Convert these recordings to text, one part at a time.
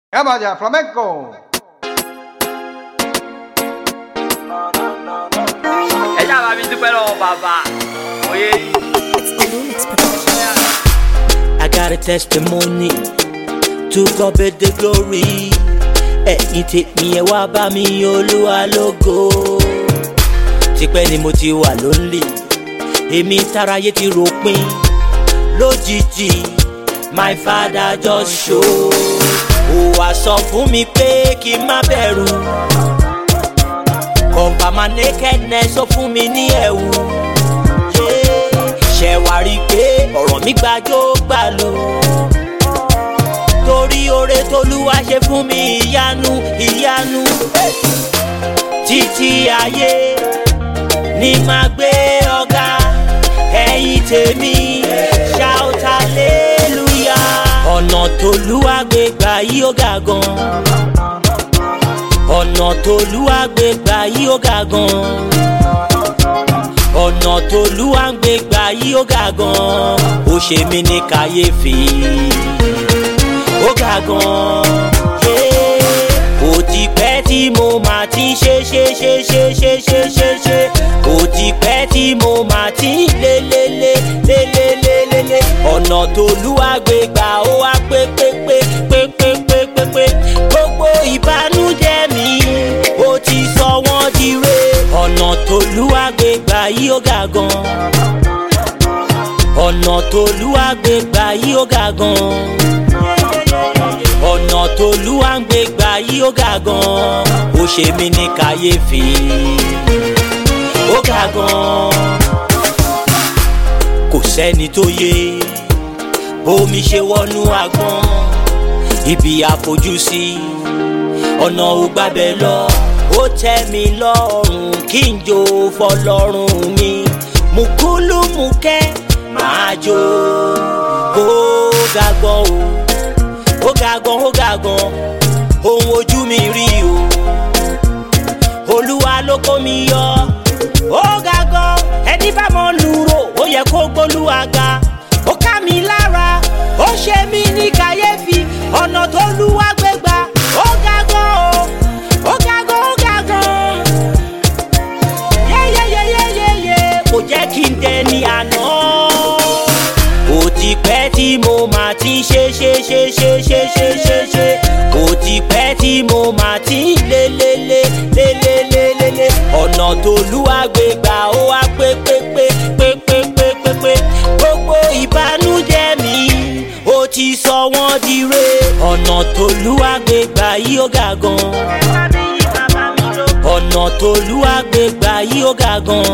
Vamos allá, flamenco. ẹ̀yà bá mi dúpẹ́ lọ́wọ́ bàbá òye I got a testimony to God be the glory. Ẹ̀yin tèmi ẹ wá bá mi olúwa lógo. Tipẹ́ ni mo ti wà lónìí, èmi táráyé ti ròpin. Lójijì, my father just show. Ó wá sọ fún mi pé kí n má bẹ̀rù. Cover my nakedness ó fún mi ní ẹ̀wù. Ṣé wàá rí i pé ọ̀rọ̀ mi gbàjó gbà lò? Torí oore tolúwa ṣe fún mi ìyanu ìyanu. Títí ayé ni màá gbé ọ̀gá ẹ̀yìn tèmi shout hallelujah. Ọ̀nà tolúwa gbé gbà yí ó ga gan ọ̀nà tolúwa gbé gbà yí ó ga gan ọ̀nà tolúwa ń gbé gbà yí ó ga gan ó ṣe mí ní kàyéfì ó ga gan ó ti pẹ́ tí mo máa ti ń ṣe ṣe ṣe ṣe ṣe ṣe ṣe ṣe ó ti pẹ́ tí mo máa ti ń lé lé lé lé lé lé lé lé ọ̀nà tolúwa gbé gbà ó wá pé pé pé pé pé pé pé pé gbogbo ìbànújẹ́ mi ó ti sọ wọ́n di re ọ̀nà tolúwa gbé gbà yí ó ga gan ọ̀nà tolúwa gbé gbà yí ó ga gan ọ̀nà tolúwa ń gbé gbà yí ó ga gan ó ṣe mí ní kàyéfì ó ga gan kò sẹ́ni tó yé bómi ṣe wọnú agbọ́n ibi àfojúsí ọ̀nà ò gbàbẹ̀ lọ ó tẹ́ mi lọ́rùn kí n jó fọlọ́run mi mùkúlùmùkẹ́ máa jó ó ga gan o ó ga gan ó ga gan ohun ojú mi rí o olúwa ló kó mi yọ ó ga gan ẹni bá mọ lùrò ó yẹ kó gbólúwa ga ó ká mi lára ó ṣe mí ní kàyéfì ọ̀nà tó lúwa gbé gbà ó ga gan o ó ga gan ó ga gan yéyéyéyéyé kò jẹ́ kí n dẹni àná ó ti pẹ́ tí mo máa ti ń ṣe ṣe ṣe ṣe ṣe ṣe ṣe ṣe ó ti pẹ́ tí mo máa ti ń lé lé lé lé lé lé lé lé ọ̀nà tó lúwa gbé gbà ó wá pé pé pé pé pé pé pé pé gbogbo ìbànújẹ́ mi ó ti sọ wọ́n di re ọ̀nà tó lúwa gbé gbà yí ó ga gan ọ̀nà tó lúwa gbé gbà yí ó ga gan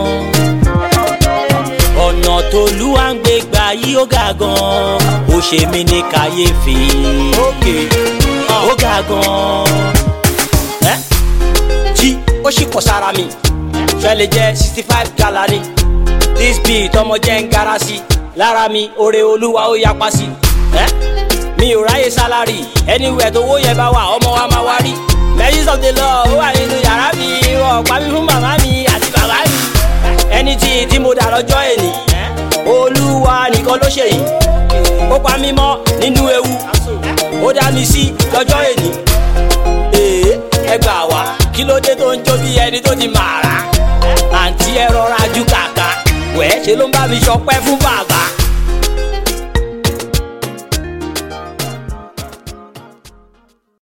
ọ̀nà tolúwa ń gbé gbà yí ó ga gan ó ṣe mí ní kàyéfì ókè ó ga gan. ẹ́ jí ó sì kọ sára mi fẹ́ lè jẹ́ sixty five galari this beat ọmọ jẹ́ ń gara sí lára mi oore olúwa ó yapa sí. ẹ́ mi ò ráyè sálárì anywhere tó wó yẹn bá wà ọmọ wa máa wá rí mercies of the law ó wà nínú yàrá mi wọ́n pa mí fún màmá mi àti bàbá mi ẹni tí tí mo dà lọ́jọ́ èní olúwa nìkan ló ṣe yìí ó pa mí mọ́ nínú ewu ó dá mi sí lọ́jọ́ èní ee ẹ gbà wá kí ló dé tó ń jó bí ẹni tó ti màrà àǹtí ẹ rọra ju kàkà wẹ́ẹ́ ṣe ló ń bá mi ṣọpẹ́ fún bàbá